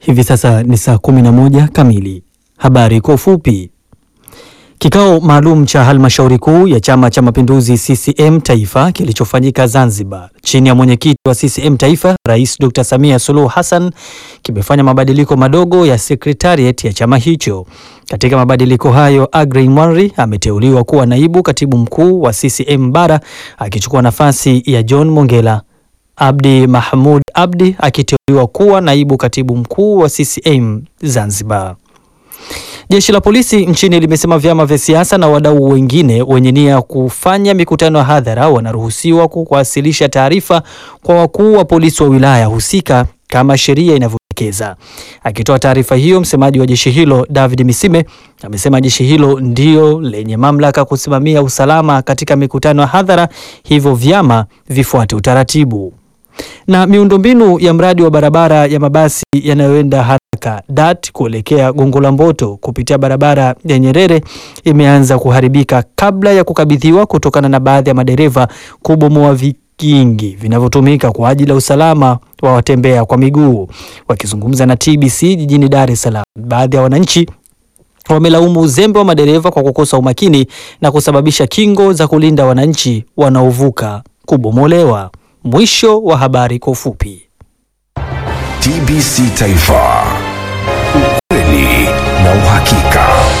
Hivi sasa ni saa 11 kamili. Habari kwa ufupi. Kikao maalum cha halmashauri kuu ya Chama cha Mapinduzi CCM Taifa kilichofanyika Zanzibar chini ya mwenyekiti wa CCM Taifa Rais Dr. Samia Suluhu Hassan kimefanya mabadiliko madogo ya sekretariat ya chama hicho. Katika mabadiliko hayo, Agrey Mwanri ameteuliwa kuwa naibu katibu mkuu wa CCM Bara akichukua nafasi ya John Mongela. Abdi Mahmud Abdi akiteuliwa kuwa naibu katibu mkuu wa CCM Zanzibar. Jeshi la polisi nchini limesema vyama vya siasa na wadau wengine wenye nia ya kufanya mikutano ya hadhara wanaruhusiwa kuwasilisha taarifa kwa wakuu wa polisi wa wilaya husika kama sheria inavyoelekeza. Akitoa taarifa hiyo, msemaji wa jeshi hilo David Misime amesema jeshi hilo ndio lenye mamlaka kusimamia usalama katika mikutano ya hadhara, hivyo vyama vifuate utaratibu na miundombinu ya mradi wa barabara ya mabasi yanayoenda haraka DART kuelekea Gongo la Mboto kupitia barabara ya Nyerere imeanza kuharibika kabla ya kukabidhiwa kutokana na baadhi ya madereva kubomoa vikingi vinavyotumika kwa ajili ya usalama wa watembea kwa miguu. Wakizungumza na TBC jijini Dar es Salaam, baadhi ya wananchi wamelaumu uzembe wa madereva kwa kukosa umakini na kusababisha kingo za kulinda wananchi wanaovuka kubomolewa. Mwisho wa habari kwa ufupi. TBC Taifa, ukweli na uhakika.